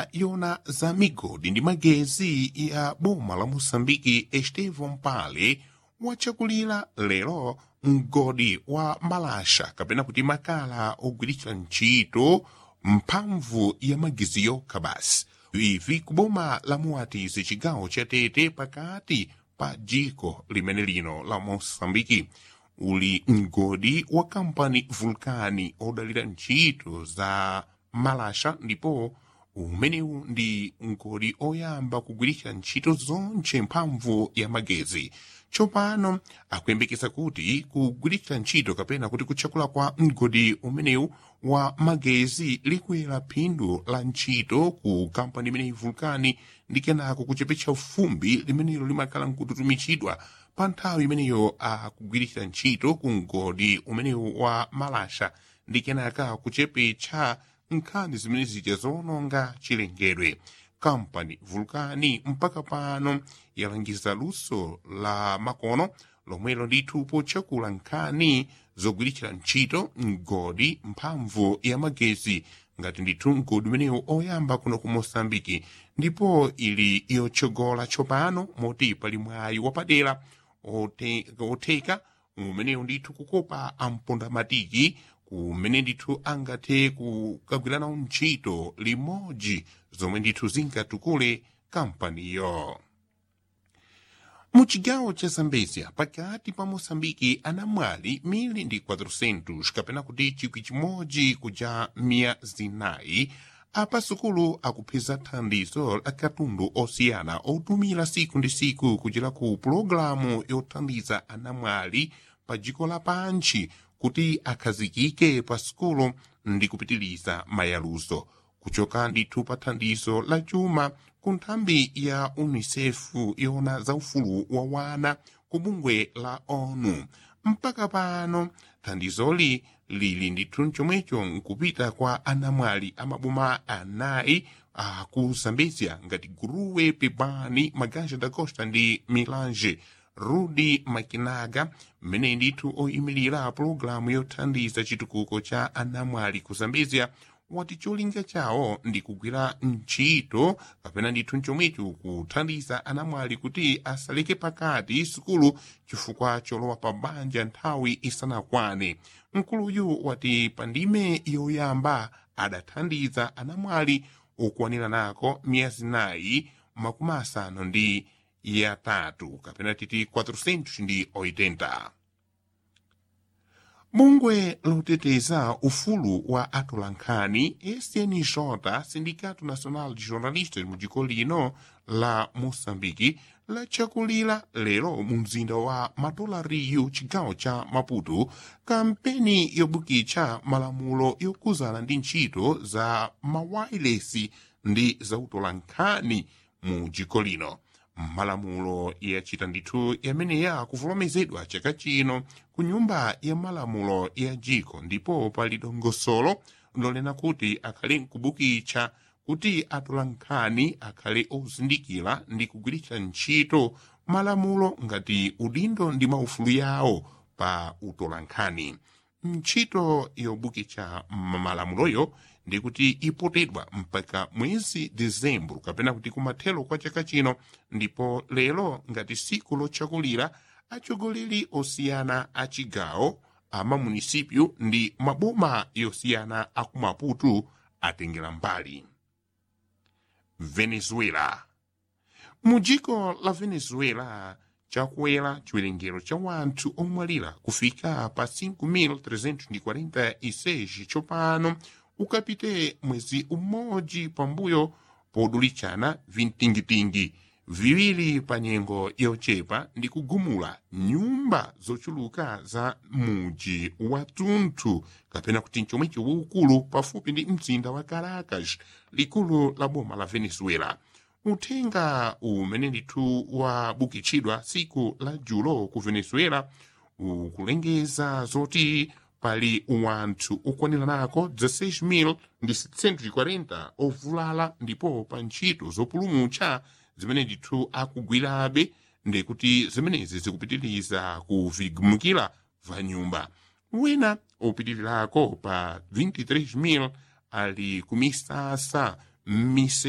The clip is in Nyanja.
yona za migodi ndi magezi ya boma la moçambike estevão pale wachakulira lero mgodi wa malasha kapena kuti makala ogwiritsa ntchito mphamvu ya magezi yokha basi ivi kuboma la muatizi chigawo cha tete pakati pa dziko limene lino la moçambike uli mgodi wa kampani vulkani odalira ntchito za malasha ndipo umenewu ndi mgodi oyamba kugwiritsa ntchito zonse mphamvu ya magezi tsopano akuyembekeza kuti kugwiritsa ntchito kapena kuti kutchakula kwa mgodi umenewu wa magezi likwera phindu la ntchito ku kampani imeneyi vulkani ndi kenako kuchepetsa fumbi limenelo limakhala nkututumizidwa pa nthawi imeneyo akugwiritsa ntchito ku mgodi umenewu wa malasha ndi kenaka kuchepetsa nkhani zimene zija zowononga chilengedwe kampani vulkani mpaka pano yalangiza luso la makono lomwelo ndithu potchakula nkhani zogwiritsira ntchito mgodi mphamvu ya magezi ngati ndithu mgodi umenewu oyamba kuno ku moçambike ndipo ili yotsogola tsopano moti pali mwayi wapadera otheka umenewu ndithu kukopa ampondamatiki kumene ndithu angathe kukagwiranawo ntchito limodzi zomwe ndithu zingatukule kampaniyo mu chigawo cha zambezia pakati pa moçambike anamwali 1400 kapena kuti chikwi chimodzi kuja miya zinayi apasukulu akupeza thandizo la katundu osiyana otumira siku ndi siku kuchera ku pulogalamu yothandiza anamwali pa dziko lapansi kuti akhazikike pa sukulu ndi kupitiliza mayaluzo kuchoka ndithu pa thandizo la chuma ku nthambi ya unicef yona za ufulu wa wana ku bungwe la onu mpaka pano thandizoli lili ndithu chomwecho nkupita kwa anamwali amaboma anayi aku zambezia ngati guruwe pepani maganja da costa ndi milange rudi makinaga mmene ndithu oyimirira pulogalamu yothandiza chitukuko cha anamwali ku zambezia wati cholinga chawo ndi kugwira ntchito kapena ndithu chomwecho kuthandiza anamwali kuti asaleke pakati sukulu chifukwa cholowa pa banja nthawi isanakwane mkuluyu wati pa ndime yoyamba adathandiza anamwali okwanira nako miyezi nayi makumi asanu ndi yatatu kapena titi 400 ndi 80 bungwe loteteza ufulu wa atolankhani snj sindicato nacional de jornalistas mu dziko lino la moçambike lachakulira lero mu mzinda wa matolariyu chigawo cha maputo kampeni yobukitsa malamulo yokuzana ndi ntchito za mawayilesi ndi zautolankhani mu dziko lino malamulo yachita ndithu yameneya kuvomerezedwa chaka chino ku nyumba ya malamulo ya dziko ndipo pali dongosolo lolena kuti akhale nkubukitsa kuti atolankhani akhale ozindikira ndi kugwiritsa ntchito malamulo ngati udindo ndi maufulu yawo pa utolankhani ntchito yobukitsa malamuloyo ndikuti ipotedwa mpaka mwezi dezembro kapena kuti kumathelo kwa chaka chino ndipo lero ngati siku lotchakulira atsogoleri osiyana a chigawo amamunisipyu ndi maboma yosiyana akumaputu atengera mbali venezuela mu dziko la venezuela chakwera chiwerengero cha wanthu omwalira kufika pa 5346 tsopano ukapite mwezi umodzi pambuyo podulichana vintingitingi viwiri pa nyengo yochepa ndi kugumula nyumba zochuluka za muji watunthu kapena kuti chomwecho waukulu pafupi ndi mzinda wa caracas likulu la boma la venezuela uthenga umene ndithu wabukitsidwa siku la julo ku venezuela ukulengeza zoti pali wanthu okwanira nako 16,740 ovulala ndipo pa ntchito zopulumutsa zimene ndithu akugwirabe ndikuti zimenezi zikupitiriza kuvigumukira va nyumba wina opitirirako pa 23,000 ali kumisasa m'mise